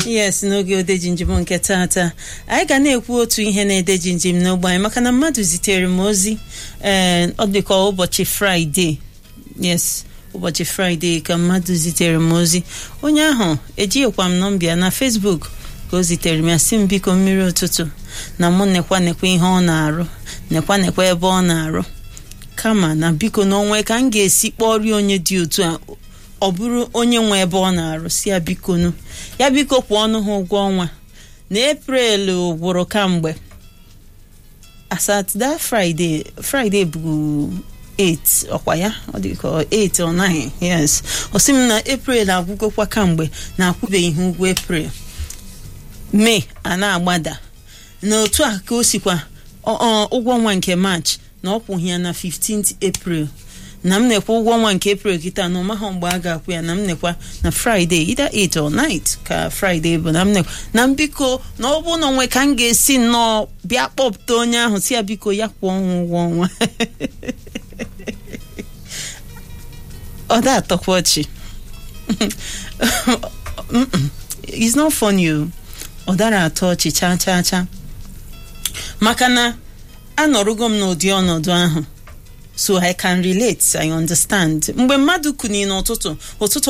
yes n'oge odeji njem nke tata anyị ga na-ekwu otu ihe na-edeji njem n'ogbe anyị maka na mmadụ zitere m ozi ee ọ dịka ụbọchị fraịde yes ụbọchị fraịde ka mmadụ zitere m ozi onye ahụ ejighịkwa m nọmbịa na facebook ka o zitere m ya si m biko mmiri ụtụtụ na mụ nekwa nekwa ihe ọ na-arụ nekwa nekwa ebe ọ na-arụ kama na biko n'onwe ka m ga-esi kpọrọ onye dị otu a ọ bụrụ onye nwe ebe ọ na-arụ si ya bikonu ya biko kwụọ ọnụ ha ụgwọ ọnwa na eprel gwụrụ kamgbe asatda fraịde fraịde bụ 8 ọkwa ya ọ dị ka 8 or 9 yes ọ sị m na eprel agwụgokwa kamgbe na akwụbeghị ihe ụgwọ eprel mee a na-agbada n'otu a ka o sikwa ụgwọ ọnwa nke march na ọ kwụghị ya na 15th april na m nekwa ụgwọ ọnwa nke april kịta na ọmaghọ mgbe a ga-akwụ ya na m nekwa na fraịde either 8 or 9 ka fraịde bụ na m nekwa na m biko na ọ bụ na onwe ka m ga-esi nnọọ bịa kpọpụta onye ahụ si ya biko ya kwụọ ọnwa ụgwọ ọnwa ọ da atọkwa ọchị it's not funny o ọ dara atọ ọchị chaa chaa chaa maka na anọrụgo m n'ụdị ọnọdụ ahụ so i can relate i understand mgbe mmadụ kuni n'ụtụtụ ụtụtụ